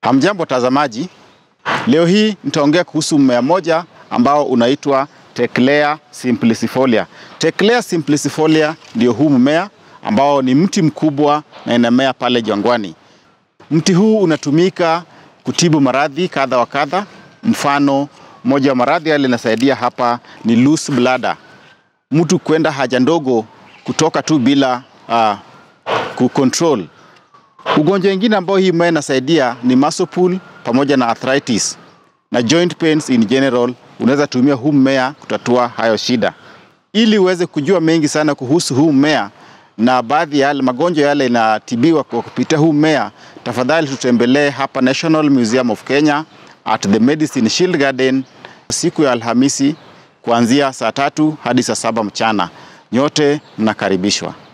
Hamjambo watazamaji, leo hii nitaongea kuhusu mmea moja ambao unaitwa Teclea simplicifolia. Teclea simplicifolia ndio huu mmea ambao ni mti mkubwa na inamea pale jangwani. Mti huu unatumika kutibu maradhi kadha wa kadha. Mfano, moja wa maradhi yale inasaidia hapa ni loose bladder, mtu kwenda haja ndogo kutoka tu bila uh, kucontrol. Ugonjwa wengine ambao hii mmea inasaidia ni muscle pull pamoja na arthritis na joint pains in general. Unaweza tumia huu mmea kutatua hayo shida. Ili uweze kujua mengi sana kuhusu huu mmea na baadhi ya yale magonjwa yale inatibiwa kwa kupitia huu mmea, tafadhali tutembelee hapa National Museum of Kenya at the Medicine Shield Garden siku ya Alhamisi kuanzia saa tatu hadi saa saba mchana. Nyote mnakaribishwa.